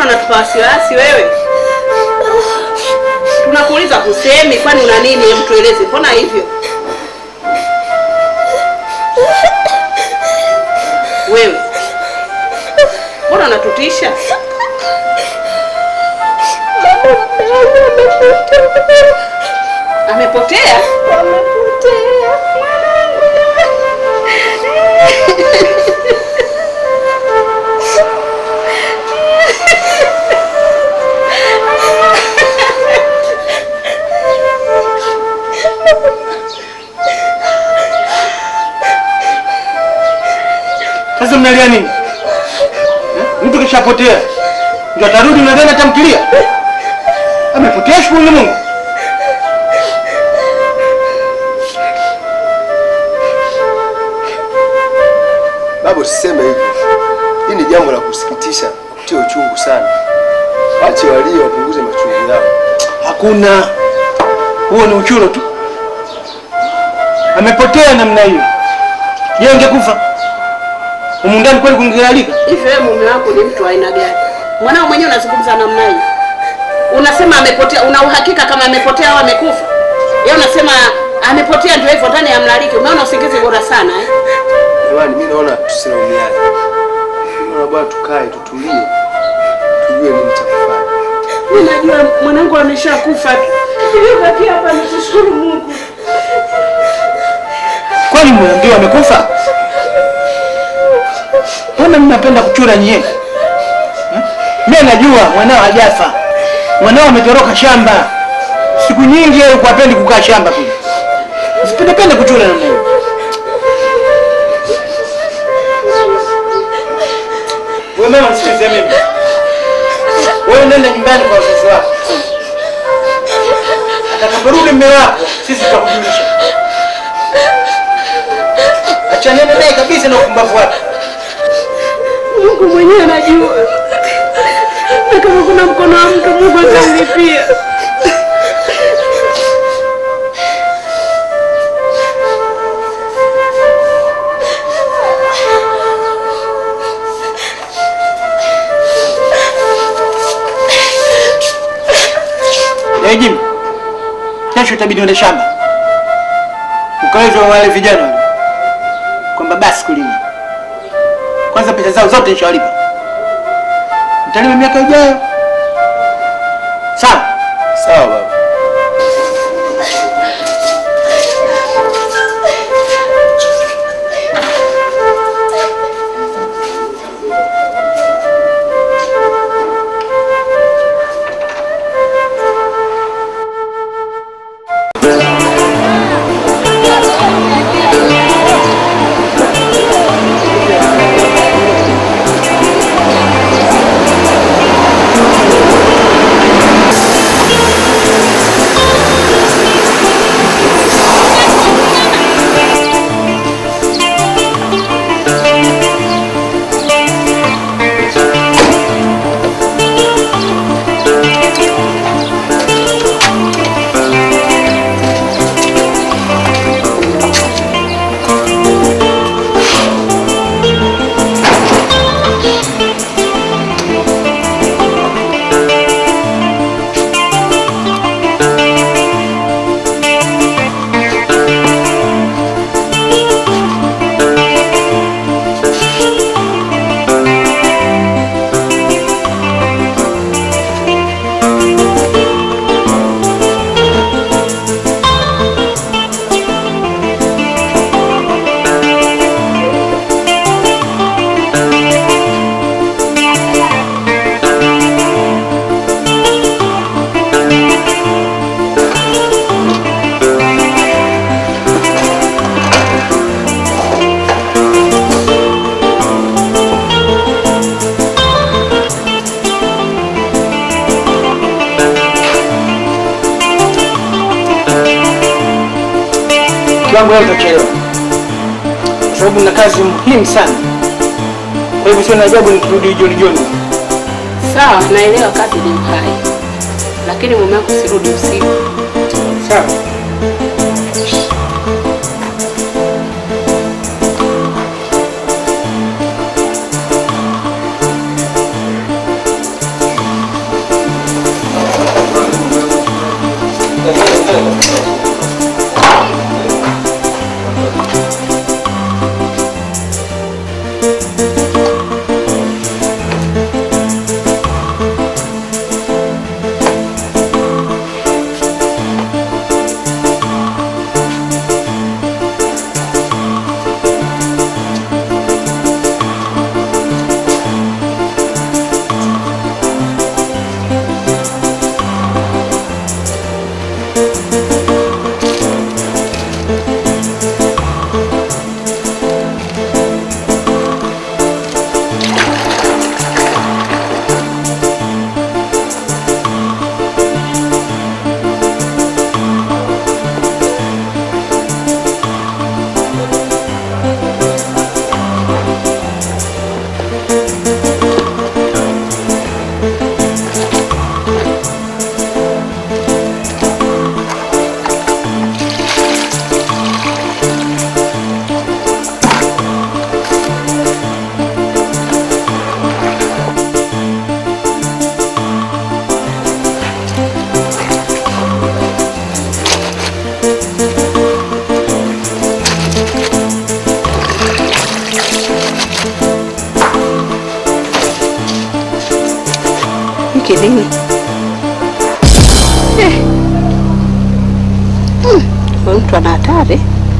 Mbona unatupa wasiwasi wewe? Tunakuuliza kusemi, kwani una nini? Hebu tueleze, mbona hivyo wewe? Mbona unatutisha? Amepotea? Sasa mnalia nini? Eh? Mtu kishapotea ndio atarudi na tena tamkilia? Amepotea shukuru Mungu. Baba, usiseme hivyo. Hii ni jambo la kusikitisha, la kutia uchungu sana. Wache walio wapunguze machungu yao. Hakuna, huo ni uchuro tu. Amepotea namna hiyo. Je, ungekufa humu ndani kweli kungealika? Hivi wewe mume wako ni mtu wa aina gani? Mwanao mwenyewe unazungumza namna hiyo, unasema amepotea. Una uhakika kama amepotea au amekufa? Yeye unasema amepotea, ndio hivyo ndani ya mlaliki. Umeona usingizi bora sana eh? Jamani, mimi naona tusilaumiane. Mimi naona bwana tukae tutulie. Tujue nini cha kufanya. Mimi najua mwanangu ameshakufa tu. Nilibaki hapa nikushukuru Mungu. Kwani mmeambiwa amekufa? Mbona mnapenda kuchura nyie? Hmm? Mimi najua mwanao hajafa. Mwanao ametoroka shamba. Siku nyingi yeye alikuwa hapendi kukaa shamba kule. Msipendepende kuchura namna hiyo. Wewe mama nisikize mimi. Wewe nenda nyumbani kwa wazazi wako. Atakaporudi mume wako, sisi tutakujulisha. Achanene naye kabisa na upumbavu wake. Mungu mwenyewe anajua, na kama kuna mkono wa mtu Mungu atamlipia. Eh, Jimmy. Kesho itabidi uende shamba. Ukaweza wale vijana wale. Kwamba basi kulima. Kwanza pesa zao zote nishawalipa. Mtalima miaka ijayo. Sawa. Sawa baba. Kiwango leo utachelewa. Kwa sababu na kazi muhimu sana. Kwa hivyo sio na ajabu nikirudi jioni jioni. Sawa, naelewa kazi ni uhai, lakini mume wako sirudi usiku. Sawa. Hiki nini? Eh. Mm, Huyu mtu ana hatari.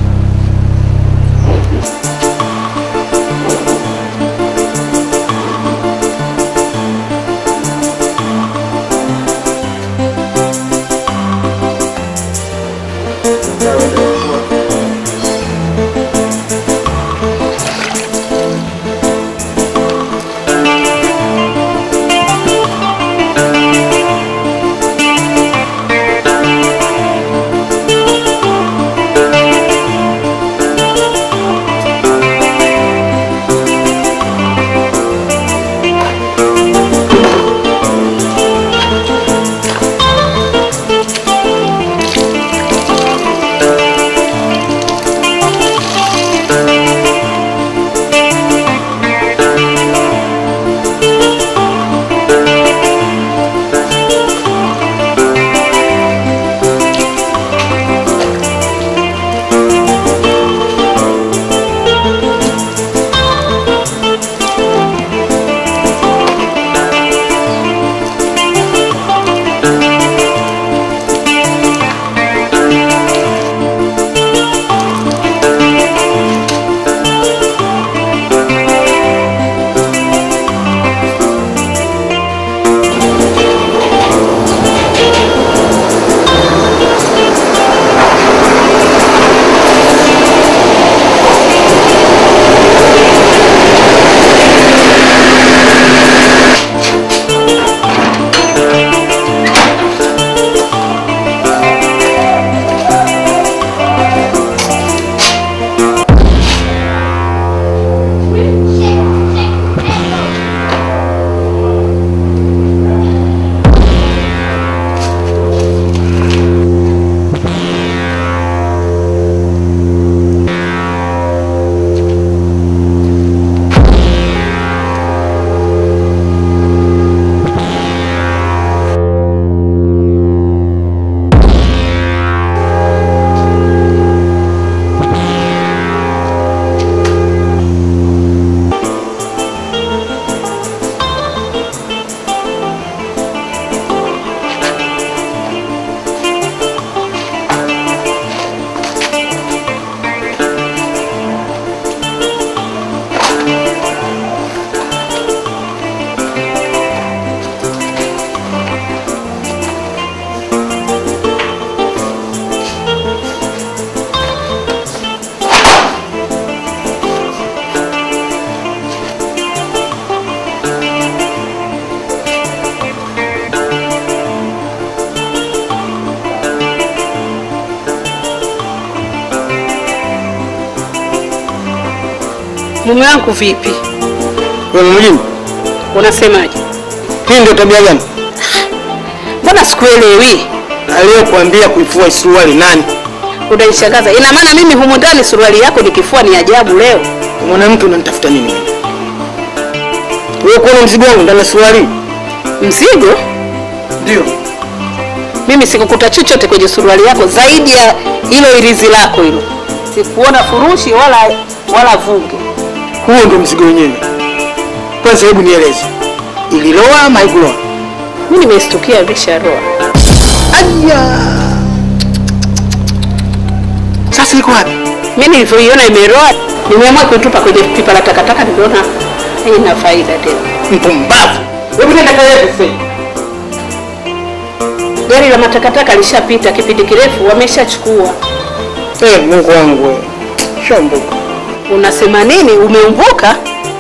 Mume wangu vipi? Wewe mjini, Unasemaje? hii ndio tabia gani? Mbona sikuelewi? Aliyokuambia kuifua suruali nani? Unanishangaza. Ina maana mimi humu ndani suruali yako nikifua ni ajabu leo? Mwanamke unanitafuta nini wewe? Wewe kuona mzigo wangu ndani ya suruali? Mzigo? Ndio. Mimi sikukuta chochote kwenye suruali yako zaidi ya hilo irizi lako hilo. Sikuona furushi wala wala vunge. Huo ndio mzigo wenyewe. Kwanza hebu nieleze, ililoa ama haikuloa? Mimi nimestukia imesharoa. Aya, sasa iko wapi? Mimi nilivyoiona imeroa, nimeamua kuitupa kwenye pipa la takataka, niliona haina faida tena. Mpumbavu! Hebu nenda kalete sasa. Gari la matakataka lishapita kipindi kirefu, wameshachukua. Eh, Mungu wangu wewe. Shambuka. Unasema nini? Umeumbuka?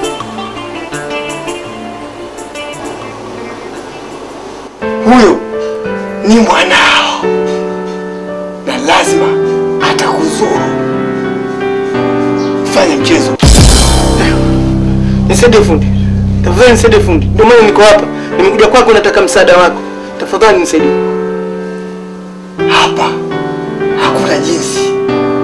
Huyo ni mwanao na lazima atakuzuru. Fanya mchezo. Nisaidie fundi. Tafadhali nisaidie fundi. Ndio maana niko hapa. Nimekuja kwako nataka msaada wako. Tafadhali nisaidie. Hapa hakuna jinsi.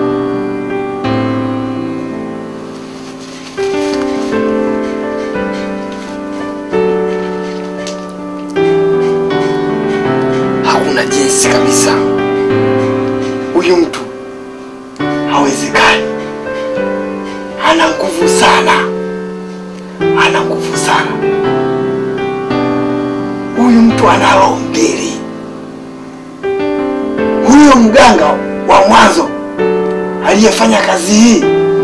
Hakuna jinsi kabisa. Huyu mtu hawezekani. Ana nguvu sana, ana nguvu sana. Huyu mtu ana roho mbili. Huyo mganga wa mwanzo aliyefanya kazi hii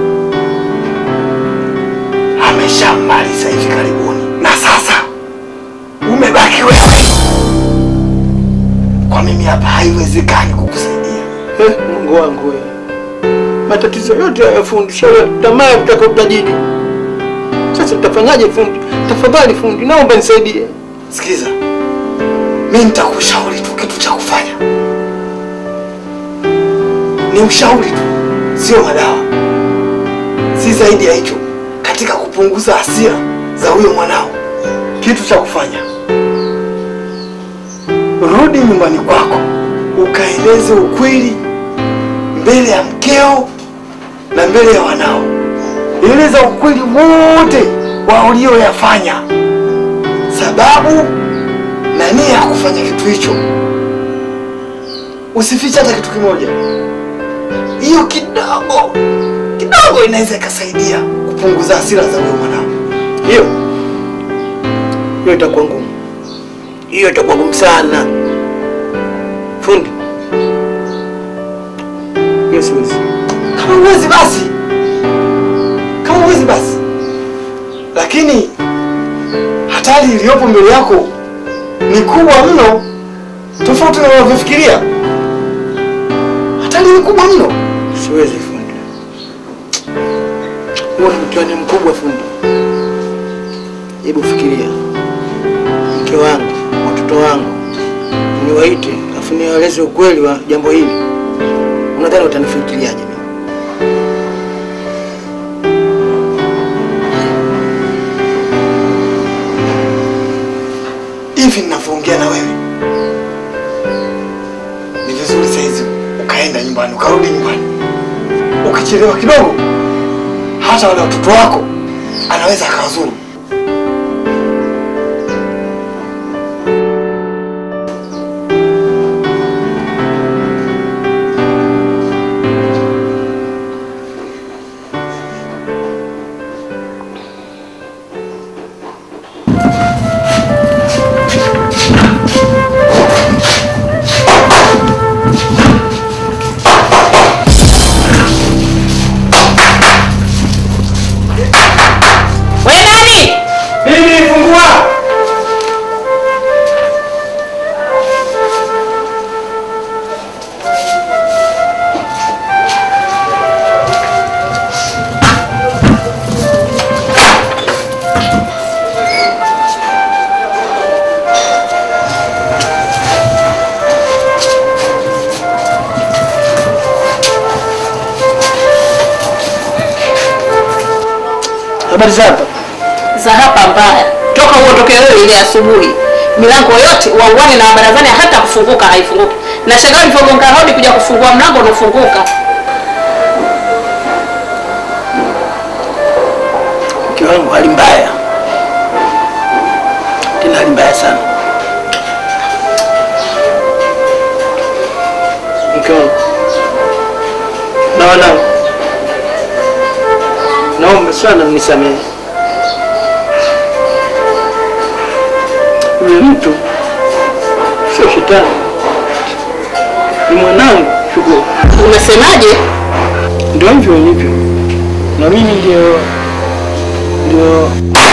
ameshamaliza hivi karibuni, na sasa umebaki wewe. Kwa mimi hapa haiwezekani kukusaidia. Eh, Mungu wangu wewe. Matatizo yote ya fundi, shauri tamaa ya kutaka utajiri. Sasa tutafanyaje fundi? Tafadhali fundi, naomba nisaidie. Sikiza, mi nitakushauri tu kitu cha kufanya, ni ushauri tu, sio madawa, si zaidi ya hicho, katika kupunguza hasira za huyo mwanao. Kitu cha kufanya, rudi nyumbani kwako, ukaeleze ukweli mbele ya mkeo na mbele ya wanao. Eleza ukweli wote wa ulioyafanya sababu na nia ya kufanya kitu hicho. Usifiche hata kitu kimoja. Hiyo kidogo kidogo inaweza ikasaidia kupunguza hasira za huyo mwanao. Hiyo hiyo itakuwa ngumu, hiyo itakuwa ngumu sana fundi. Hiyo siwezi. Kama uwezi basi, kama uwezi basi, lakini hatari iliyopo mbele yako ni kubwa mno, tofauti na unavyofikiria. Hatari ni kubwa mno. Siwezi fundi, huo ni mtihani mkubwa fundi. Hebu fikiria, mke wangu, watoto wangu niwaite, afu niwaeleze ukweli wa jambo hili, unadhani utanifikiriaje mimi? hivi ninavyoongea na wewe, ni vizuri saizi ukaenda nyumbani, ukarudi nyumbani. Ukichelewa kidogo, hata wale watoto wako anaweza akawazuru. We nani? Mimi fungua. Habari za hapa? Za hapa mbaya. Toka uondoke wewe ile asubuhi. Milango yote uangwani na barazani hata kufunguka haifunguki. Na shangaa ulivyogonga hodi kuja kufungua mlango unafunguka. Mke wangu hali mbaya, tena hali mbaya sana. mke wangu na wanangu, naomba sana mnisamehe. Yule mtu sio shetani, ni mwanangu Shukuru. Unasemaje? Ndio hivyo ilivyo, na mimi ndio ndio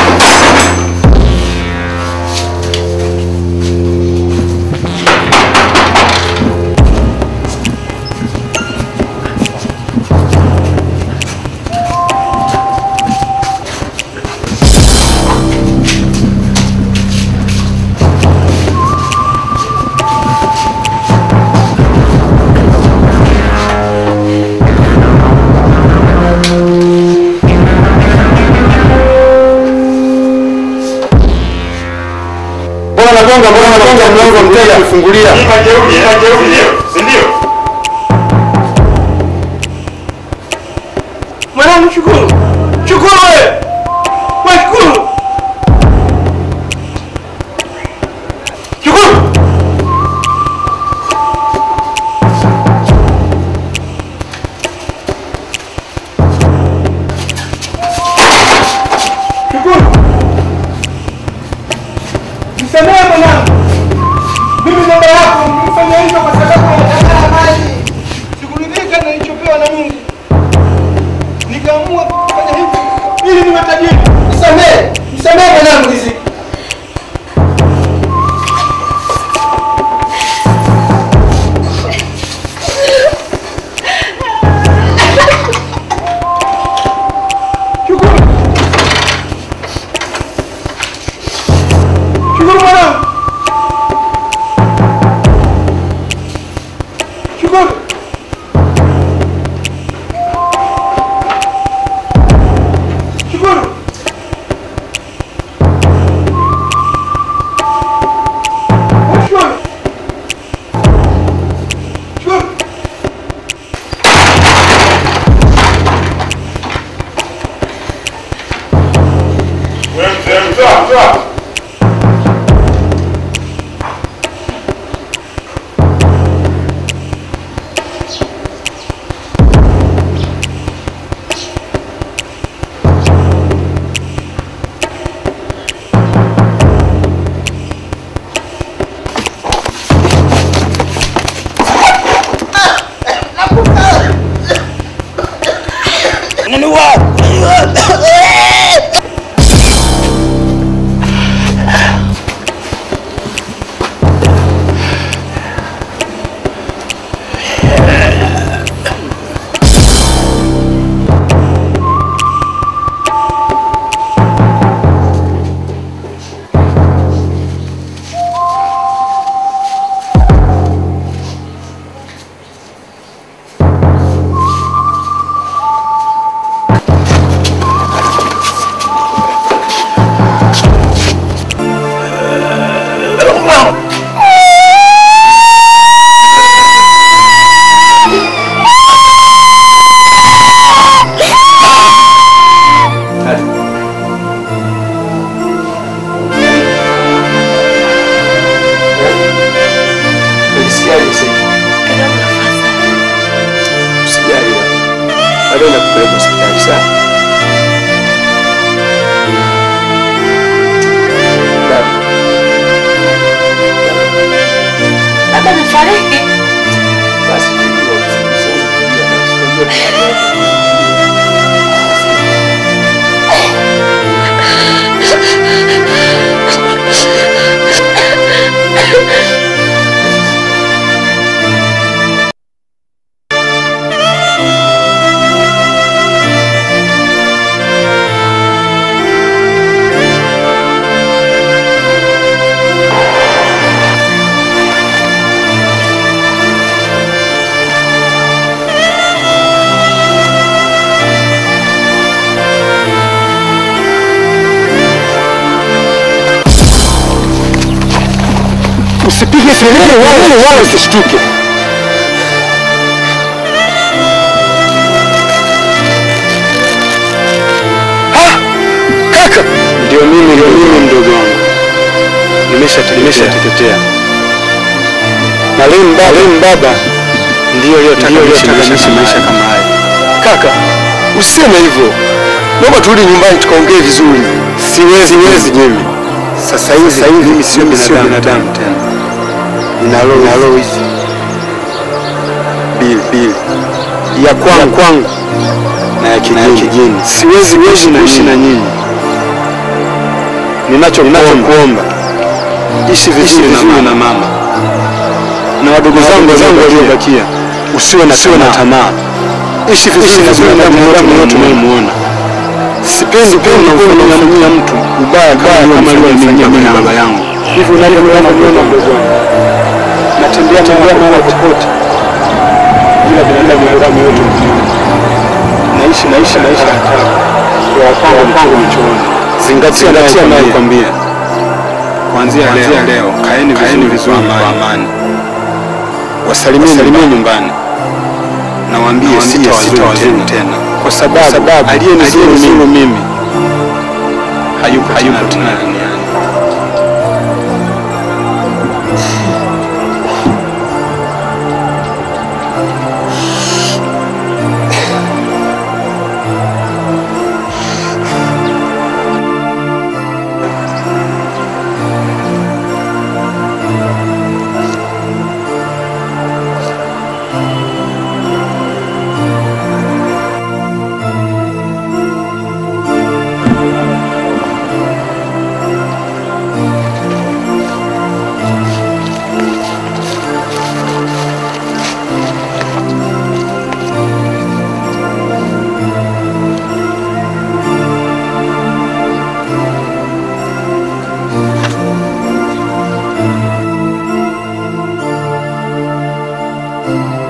Mbona nagonga, mbona nagonga mlango mteja kufungulia? Majeuri, majeuri ndio, si ndio? mwanangu Shukuru, Shukuru wewe, wewe Shukuru, Shukuru. Shukuru. Nisamehe mwanangu. Mimi baba yako nilifanya hivyo kwa sababu nataka mali. Sikuridhika na nilichopewa na Mungu. Nikaamua kufanya hivi ili niwe tajiri. Nisamehe, nisamehe mwanangu hizi. Shukuru. Shukuru mwanangu. Shukuru. Shukuru. Shukuru. Shukuru. Wewe mzee, mtoa, mtoa. Unajisikiaje sasa? Usijali. Bado nakupeleka hospitali sawa? Baba, Baba amefariki. basi tulia, usikie, tulia, basi, tulia. Usipige kelele wala wala usishtuke. Kaka, ndio mimi, ndio mimi mdogo wangu, nimesha nimeshateketea na leo baba, leo baba ndiyo yotaka niishi maisha kama haya. Kaka, usiseme hivyo, naomba turudi nyumbani tukaongee vizuri. Siwezi, siwezi mimi sasa hivi. Sasa hivi mimi sio binadamu tena, nina roho hizi mbili mbili, ya kwangu kwangu na ya kijini. Siwezi kuishi na nyinyi. Ninachokuomba ishi vizuri na mama na wadogo zangu waliobakia, usiwe na usiwe na tamaa, ishi vizuri na binadamu yote unayemuona. Sipendi pendi kumfanyia mtu ubaya kama alivyofanyia mimi na baba yangu. Hivyo unavyoona mdogo wangu, natembea tembea mahali popote bila binadamu yote naishi naishi maisha ya kwa wapango mpango mchoni. Zingatia zingatia naye kwambia, kuanzia leo kaeni kaeni vizuri kwa amani wasalimie salimie nyumbani na waambie sitawazuru tena, kwa sababu aliyenizuru mimi hayupo hayupo tena duniani. Thank